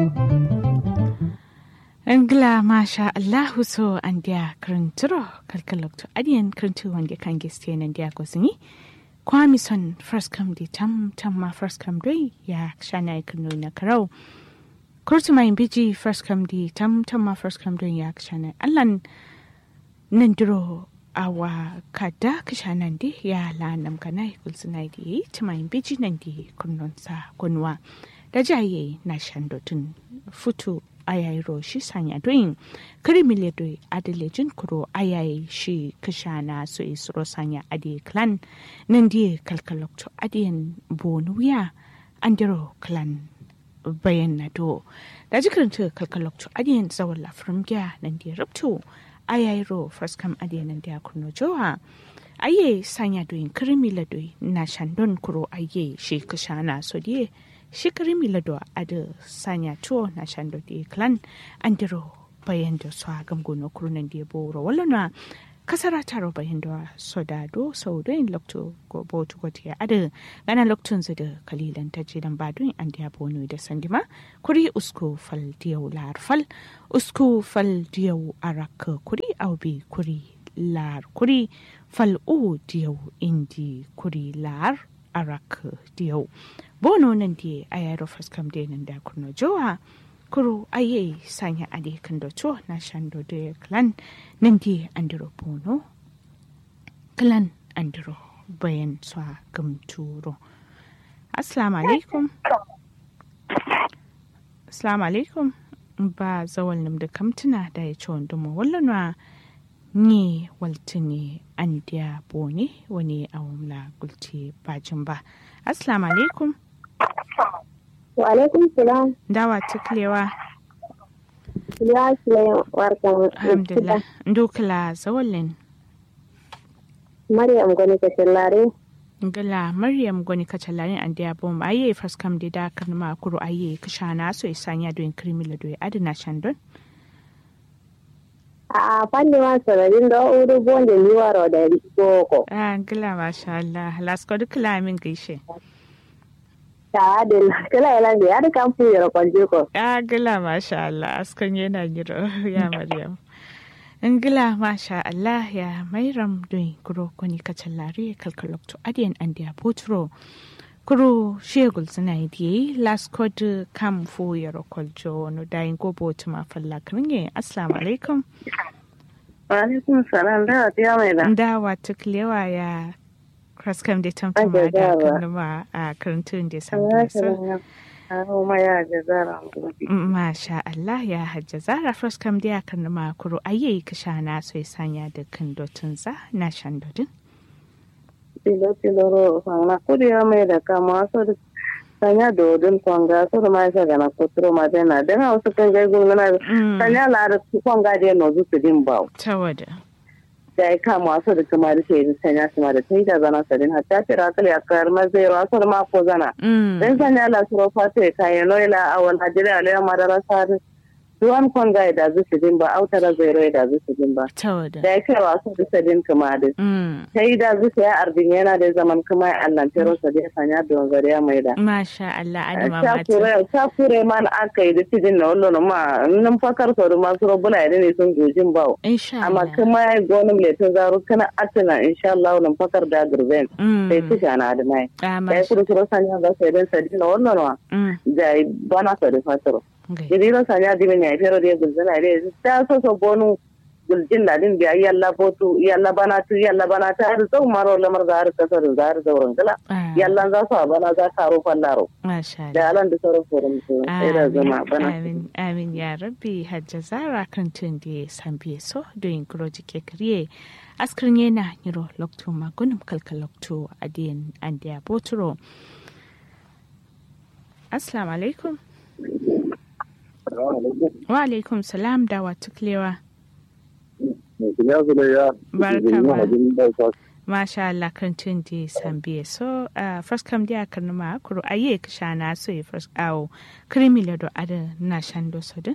Angla masha Allahu so an dia krinturo kalkalokto adiyan krintu wanda kan giste nan dia gosini kwami son first come di tam tam ma first come doi ya shana kanu na karau kurtu mai biji first come di tam tam ma first come doi ya shana allan nan duro awa kada kishanan di ya la nam kana kulsuna di tumai biji nan di kunnon sa kunwa da jaye na shandotun futu ayayi ro shi sanya doyin kirimile doi adalejin kuro ayayi shi kishana so isro sanya adi clan nan die kalkalokto adiyan bonu wiya andiro clan bayan na do da jikirinta kalkalokto adiyan zawon lafirin gya nan die rubto ayayi ro first kam adiyan nan dia kuno jowa aye sanya doyin kirimile doi na shandon kuro aye shi kishana so die shikari milado ada sanya tuo na shando di klan andiro bayan da su agam gono kurunan di boro wala na kasara taro bayan da soda do sau do in lokto go botu go tiya ada gana loktun zida kalilan ta jidan badun an diya bono da sandima kuri usko fal diyau lar fal usko fal diyau arak kuri aubi kuri lar kuri fal u diyau indi kuri lar arak diyau bono nan di a yaro faskam de nan da kuno jowa kuro aye sanya ade kan do to na shando de clan nan di andiro bono clan andiro bayan swa gam turo assalamu alaikum assalamu alaikum ba zawal nim da kamtuna da ya ci wanda mu wallanwa ni waltini an dia bone wani awamla gulti bajin ba assalamu alaikum Wa alaikum salam. dawa tuklewa Ya sile warkan. alhamdulillah ndukla zawalin Maryam gwani ka shallare. ngala maryam goni kachalani an dia bom aye faskam de da kan ma kuro aye kishana so isanya do krimila do adina shandon A fanni ma sararin da uru bonde liwaro da boko. ah ngala masha Allah lasko dukla min gaishe Ta adil kala yalan da ya da kan fuyi kwanje ko. ah ngala masha Allah askan yana giro ya maryam ngila masha Allah ya mairam don kuro koni kachalari kalkalokto adiyan andia potro kuro shegul suna yi last code kam fu yaro koljo no dayin go botuma falla kringe assalamu alaikum Wa alaikum salam da ta mai da. ndawa tuklewa ya kraskam de tamtama Ake da dawa. kanuma a karantun da samu so Aho ma ya ga zara. masha Allah ya hajja zara kraskam da ya kanuma kuro ayi kishana so sanya da kandotun za na shandodin Tilo tilo ro fanga kudi ya mai da kama so da sanya dodon kwanga so da ma sa gana kuturo ma dena dan hausa kan ga gungana sanya la da kwanga da no zu su din bawo. tawada da ya kama wasu da kuma da sai sanya su ma da ta yi da zana sadin hatta tira kala ya kayar mazai wasu da mako zana dan sanya la suro fata ya kayan noila a wani hajjira a lera madara sari duwan kwanga ya da zu su din ba autara zai rai da zu su din ba tawada da ya kai wasu da sadin kuma da ta yi da zu su ya arbin yana da zaman kuma ya allantero sa da ya sanya da wanzari ya mai da masha Allah adama ta mata kure ta kure man aka yi da tidin na wallo ma nan fakar sau da masu robuna ya ne sun gojin bawo insha amma Allah kuma ya gonin letin zaru kana atina insha Allah nan fakar da gurben Mm. sai ci na da mai Ah, da ya masha kudu kuro sanya ga sai dan sadi na wannan wa Mm. da bana sa da fataro Gai. jadi ro sanya di men ya fero de gulzana de ta so so bonu guljin da din biya yalla botu yalla bana tu yalla bana ta har zau maro lamar da har kasar da har zauren gala Ah, yalla za su a bana za ta ro fallaro masha Allah da alan da sauran forum su sai da zama bana amin amin ya rabbi hajja zara kan tun da ya sambiye so don kuroji ke kariye askrin yana niro lokto magunum kalka lokto adiyan andiya boturo assalamu alaikum wa alaikum salam da wa tuklewa Barka ba. masha Allah kan tun da ya sambiye so uh, first kam dia kan ma kuro aye kishana so ya first awo krimi lado ada na shando sodin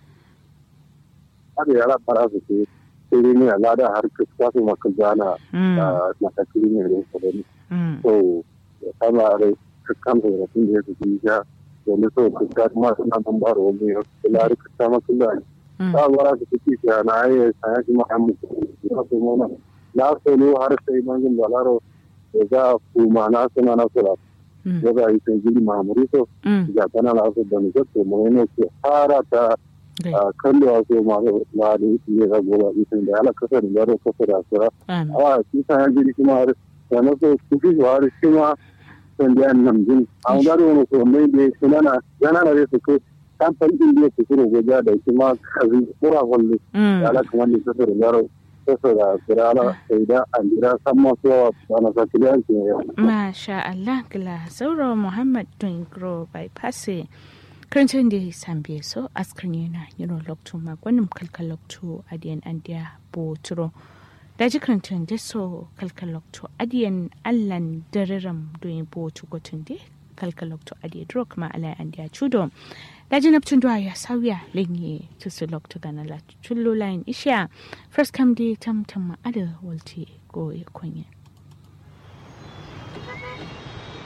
har yara fara su ke sai ne a lada har ka kwasu maka zana Mm. da matakili ne da su ne Mm. so ya kama da ka kama da tun da ya fi ya wani so ka ga ma suna nan ba ro mu la ri ka ta ma kula ta wara ka ci ya na ai sai shi ma mu ya so mu na la so lo har sai mangin balaro ga kuma na suna na sura ya ga yi sai gidi mamuri so ga kana la so da ni ko mu ne ke fara ta kallo a so ma ma da ne ga gola ita da ala kasa da da kasa da sura a shi sa ya gidi kuma har sana so ku fi har shi ma san da nan jin an ga da wani so mai da suna na yana da su ko kan fa din da su kuro goja da shi ma kazi kura kullu ala kuma ni kasa da yaro kasa da sura ala sai da an jira san ma so ana sa kiliyan ke masha Allah kila sauro Muhammad Dungro bypass karancin da sambe so askrin yana yino lokto magwanin kalkal lokto adiyan andiya boturo da ji karancin da so kalkal lokto adiyan allan dararam doyin botu gotun da kalkal lokto adiyan duro kuma ala andiya chudo da ji naptun duwa ya sauya lenye tusu lokto gana la chullo lain isha first come day tam tam ma'ada walte go ya kunya